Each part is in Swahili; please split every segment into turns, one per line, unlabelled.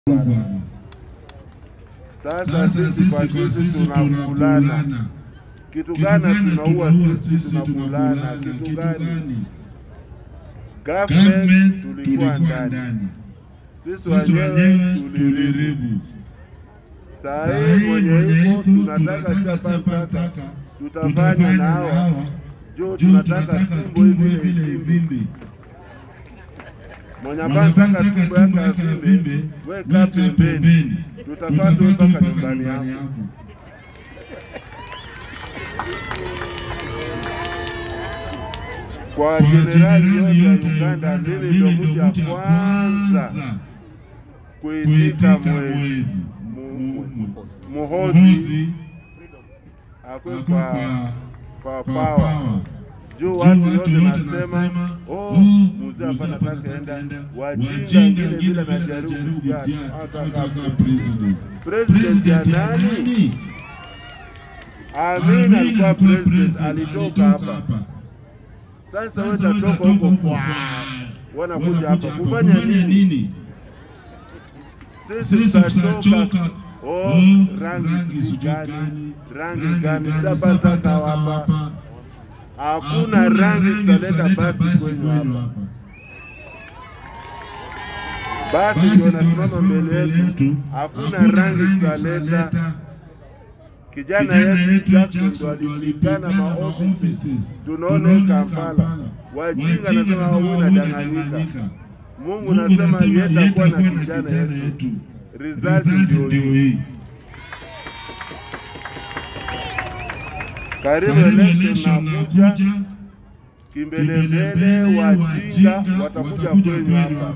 Bwana.
Sasa sisi kwa sisi tunakulana. Kitu gani tunaua sisi tunakulana? Kitu gani? Government tulikuwa ndani, sisi wenyewe tuliribu. Saa hii mwenye hivyo tunataka chapataka tutafanya na hawa juu tunataka tumbo hivi vimbi mwenye ambaye anataka tumbo yake avimbe, weka pembeni, tutapata mpaka nyumbani yako. Kwa jenerali yote ya Uganda, mimi ndio mtu ya kwanza kuitika mwezi muhozi akwe kwa kwa pawa juu watu yote nasema oh, mzee hapa nataka enda wajinga ngine vile najaribu kuja hata
president.
president ya nani? Amin alikuwa president, alitoka hapa. Sasa wewe utatoka huko kwa wanakuja hapa kufanya nini? Sisi tutatoka oh, rangi sijui gani, rangi gani? Sasa tata hapa hakuna rangi tutaleta basi kwenye hapa. Basi ndio nasimama mbele yetu, hakuna rangi tutaleta. Kijana yetu Jackson ndo alipigana maofisi, tunaona Kampala. Wajinga nasema huyu nadanganyika. Mungu nasema yetakuwa na kijana yetu, result ndio hii. Karibu election nakuja, kimbelembele, wajinga watakuja kwenyu hapa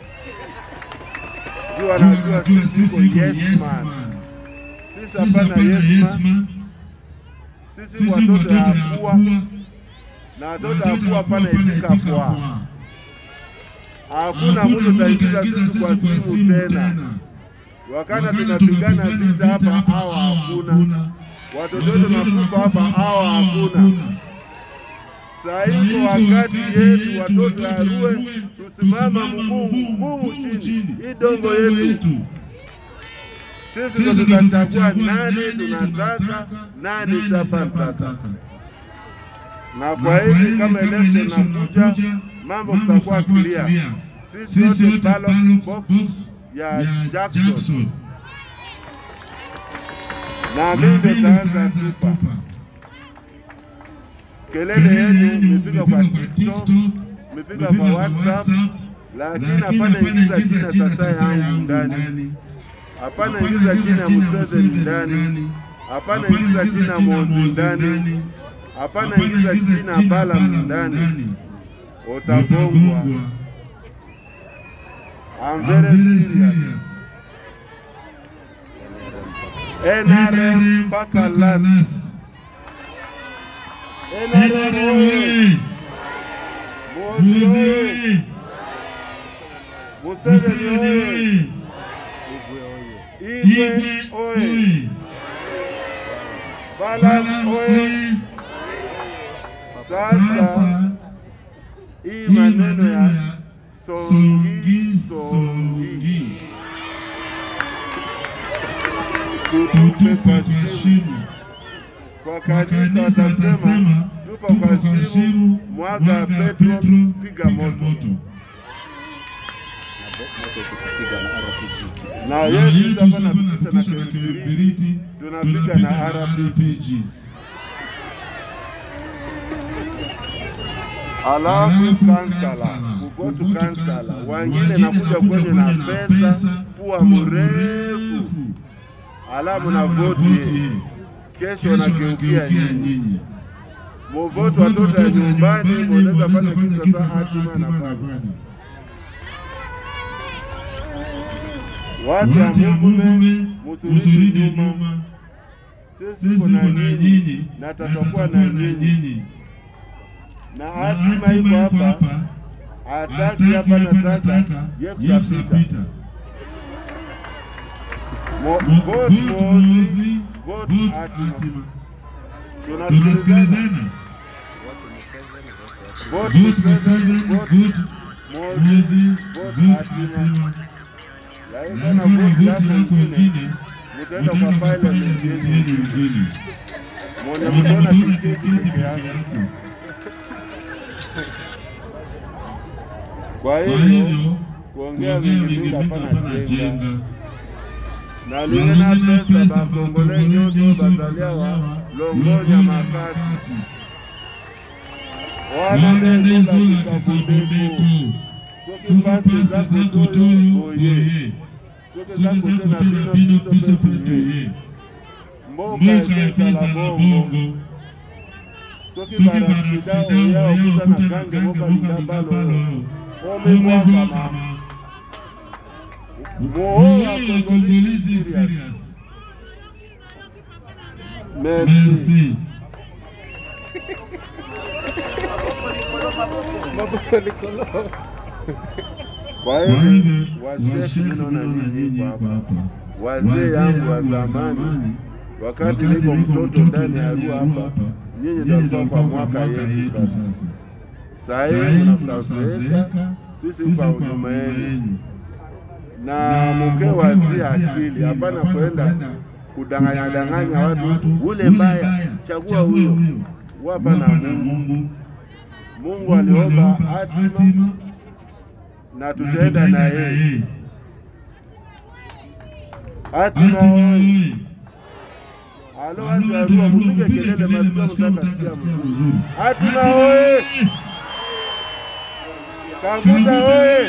juu wanajua sisi iko yes man. Sisi hapana yes man, sisi watoto ya kuwa na watoto ya kuwa hapana itika kwa hakuna mtu taingiza sisi kwa simu tena. Wakati tunapigana vita hapa, hawa hakuna watoto wetu nakufa hapa, hawa hakuna. Saa hiko wakati yetu watoto ya Arue tusimama mguu mguu chini, hii dongo yetu sisi ndo tutachagua nani tunataka, nani sasa mtaka. Na kwa hivi kama election nakuja, mambo kutakuwa clear. Sisi yote ballot box ya Jackson na mimi nitaanza kupa kelele yenu, mmepiga kwa TikTok, mmepiga kwa WhatsApp, lakini hapana ingiza jina sasa yangu ndani, hapana ingiza jina ya Museveni ndani, hapana ingiza jina ya Mozi ndani, hapana ingiza jina ya Balaam ndani, utagongwa. I'm very serious. NRM mpaka last. NRM oye! Mozi oye! Museveni oye! Igwe oye! Balaam oye! Sasa hii maneno ya songi songi tutupe kwa shimo. Kwa kanisa watasema tupa kwa shimo, mwaga petro, piga moto. Na Yesu hapa napitisha na kibiriti, tunapiga na RPG. Alafu kansala, kugotu kansala, wengine nakuja kwenye na pesa, pua mrefu alafu na voti kesho nageukia nyinyi muvoti watoto ya nyumbani, munaweza fanya kitu sasa hatima anafanya watu ya Mungume, musurudi nyuma, sisi kuna nyinyi na tatakuwa na nyinyi na hatima iko hapa, hataki hapa nataka yekusapita Vote Mozi, vote hatima. Tunasikilizana. Vote Museveni, vote Mozi, vote hatima. Lakini kana voti yako ingine mutaenda kwa parliament yenu ingine. Mwenye mtaona tiketi peke yake. Kwa hivyo kuongea mingi mingi hapana jenga na lina pesa bakongole nyoto bazaliawa longonya makasi wanandezola kisabondeko soki mpasi eza kotoyo boye soki eza kote na bino biso mpe toye mboka ezala bongo soki barasida oya okuta na gange moko lidabalo omebwakama moyo ya kongolisi serious merci kwa hivyo washefu ninaona nini hapa wazee yangu wa zamani wakati niko mtoto ndani ya rua hapa nyinyi ndio mlikuwa kwa mwaka yetu sasa saa hii mnasazeeka sisi kwa huduma yenu na muke wazi akili, hapana kwenda kudanganya danganya watu, ule mbaya chagua huyo. Wapa na Mungu. Mungu aliomba hatima na tutaenda na yeye. Hatima oye! Alo, watu wa Arua, mupige kelele, masikio mtakasikia mzuri. Hatima oye! Kanguta oye!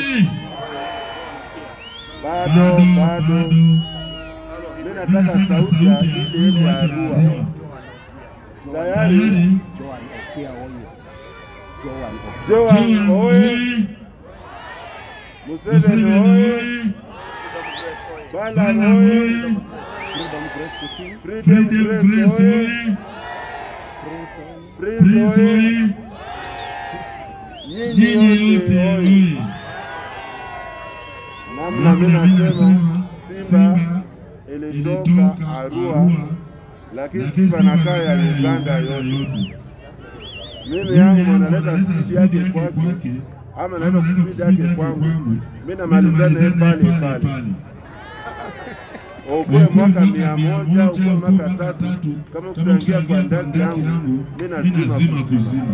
bado bado, mimi nataka sauti ya ile yetu ya Arua. Tayari Joan oye, Museveni oye, Balan oye, Freedom Press oye, Prince oye, nyinyi yote oye namna mimi nasema Simba ilitoka Arua, lakini Simba nakaa ya Uganda yote. Mimi yangu mwanaleta spidi yake kwake, ama naenda kuspidi yake kwangu, mimi namaliza naye pale pale. Ukuwe mwaka mia moja ukuwe mwaka tatu, kama kusangia kwa ndani yangu, mimi nazima kuzima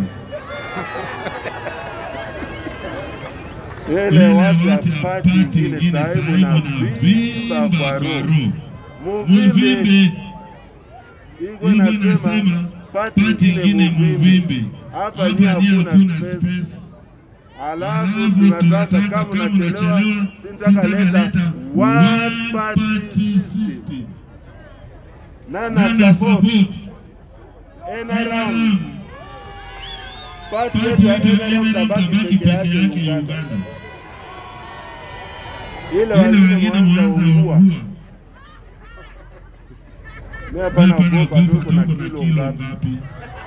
ile watu ya pati ingine sahibu na vimba kwa roho muvimbe iko nasema pati ingine muvimbe hapa ni hakuna space. Alafu tunataka kama unachelewa, sintaka leta one party system nana support NRM pati yetu ya NRM tabaki peke yake Uganda ile wengine mwanza ungua. Mimi hapana kuogopa tu kuna kilo ngapi.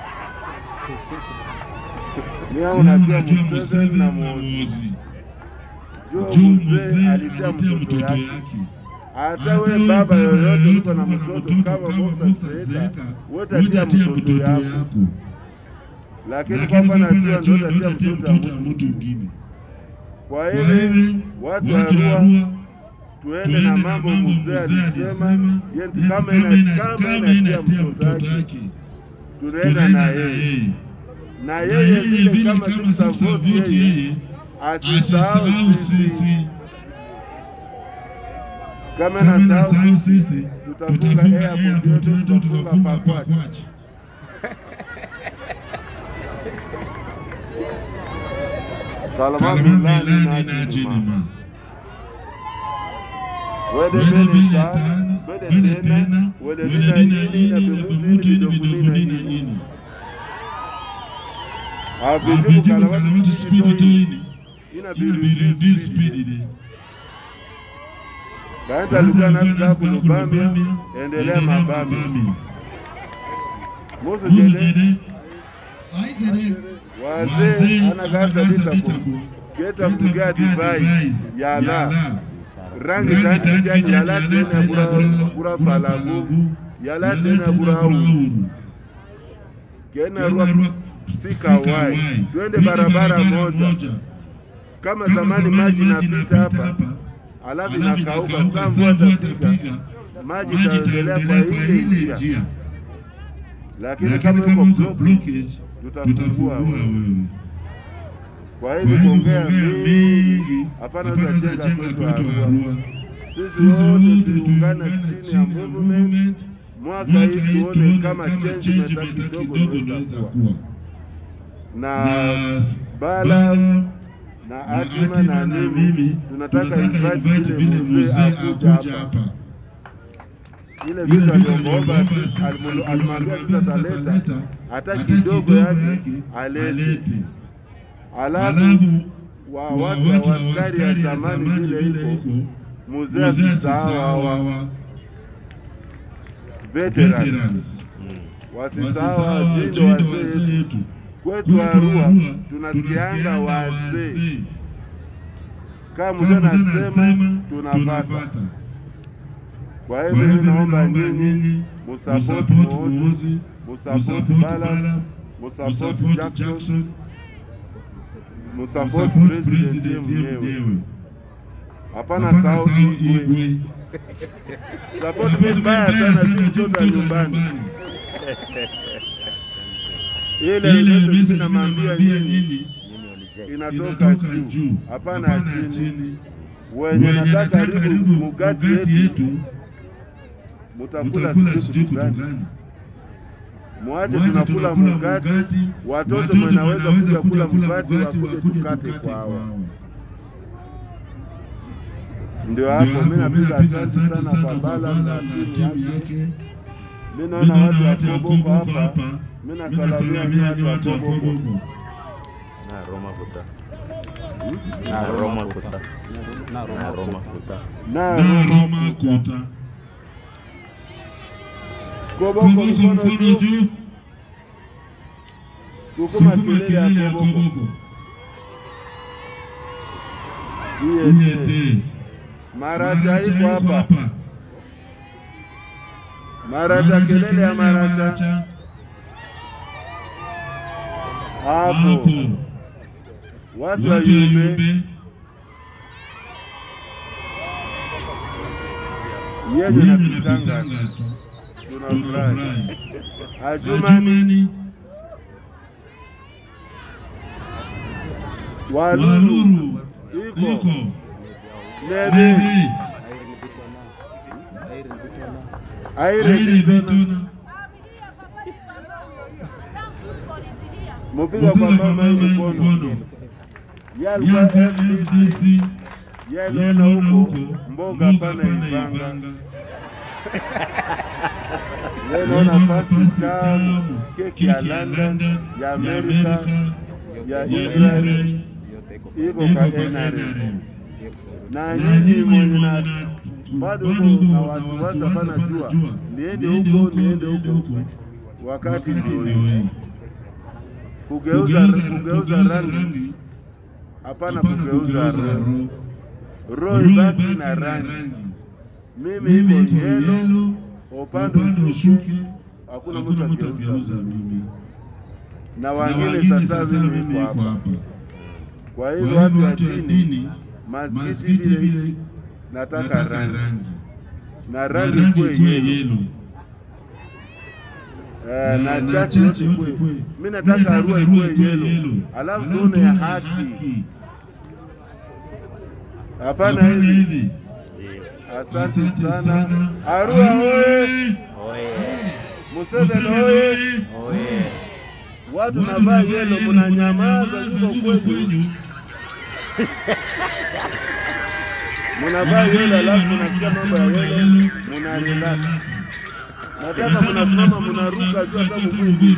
Mimi au najua Museveni na Muhoozi. Jua mzee alitia mtoto yake. Hata we baba yoyote uko na mtoto kama Boxer Seeka, wote atia mtoto yako. Lakini kwamba najua ndio utatia mtoto wa mtu mwingine. Kwa hiyo watu wa Arua tuende na mambo mzee alisema, yenti kama ina kama inatia mtoto wake tunaenda na yeye na yeye vile kama tutasavoti yeye asisahau sisi, kama nasahau sisi tutafunga airport yote, tutafunga pakwachi Salama bilani na jinima wede bene tano wede tena wede bina ini na bimutini bidofuni na ini abijibu kalawati spidi toini ina birudi spidi Kaenda lugha nasi daku lubambia endelea mabambia Musu jede wazee anagasa litako keta mpiga divai yala rangi tangi jani yala tena bura bura falagu yala tena bura uru kena rua sika wai twende barabara moja kama zamani maji napita hapa alafu inakauka, saa mvua itapiga, maji itaendelea kwa ile njia, lakini kama uko blockage tutafungua wewe. Kwa hivi kuongea mingi hapana, tutajenga kwetu Arua. Sisi wote tuungane chini ya movement mwaka hii, tuone kama change meta kidogo inaweza kuwa na bala na Atima na mimi tunataka invite vile mzee akuja hapa, ile vitu aliombaomba alimwambia tutaleta hata kidogo yake alete, alafu wa watu wa askari ya zamani vile iko mzee asisahau hawa veterans wasisahau jindo wazee yetu kwetu Arua tunasikianga wazee, kama mzee anasema tunapata. Kwa hivyo mimi naomba nyinyi musapoti Moozi, musapoti Bala, musapoti Jackson, musapoti president mwenyewe. Hapana sahau Igwe. Support mimi mbaya sana, si mtoto wa nyumbani ile message namwambia nyinyi inatoka juu, hapana chini. Wenye nataka karibu mugati yetu mutakula sijui kitu gani? Mwache tunakula mugati, watoto mwenaweza kuja kula mugati, wakuje tukate kwao. Ndio hapo mimi napiga asante sana kwa Bala na timu yake. Mimi naona watu wa Koboko hapa mimi nasalamia watu wa Koboko.
Na Roma kuta. Na Roma kuta. Na Roma kuta.
Na
na Roma kuta
Koboko mkono juu, sukuma kelele ya Koboko. Iete. Maracha iko hapa. Maracha kelele ya Maracha. Hapo. Watu wa Yumbe yenye napitanga tunafurahi. Ajumani Waluru iko Nebe Aire Bitona mupiga kwa mama hii mkono yalikuwa FDC yaliona huko mboga pana Ivanga Leo naona pasi tamu, keki ya London, ya Amerika, ya Israel iko kwa NRM. Na nyinyi mwenye na bado huko na wasiwasi hapana jua, niende huko niende huko, wakati ndio hii. Kugeuza kugeuza rangi hapana, kugeuza roho. Roho ibaki na rangi. Mimi iko yellow upande ushuke, hakuna mtu ageuza mimi na wengine. Sasa mimi niko hapa. Kwa hivyo watu wa dini, masikiti vile nataka rangi na rangi kuwe yelo eh, na chachi yote kuwe. Mimi nataka Arua ikuwe yelo, alafu tuone ya haki, hapana hivi. Asante sana Arua oye! Museveni oye! Watu navaa yelo, munanyamaza ziko kwenyu, munavaa yelo, alafu munasikia mambo ya yelo, muna relax. Nataka munasimama munaruka juu hata mguu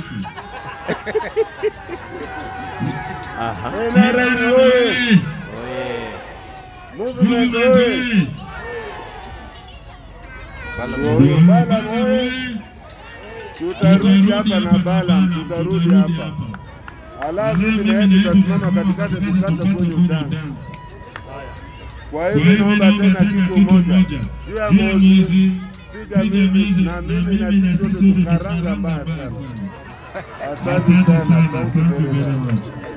Aha.
NRM oye!
Oye.
Movement oye!
Bala
Oyo Bala oye! Tutarudi hapa na Bala, tutarudi hapa alafu mimi na yeye tutasimama katikati tukata kwenye dance. Kwa hivyo naomba tena kitu moja juu ya Mozi, piga mimi na mimi na sisi sote tukaranga mbaya sana. Asante sana, thank you very much.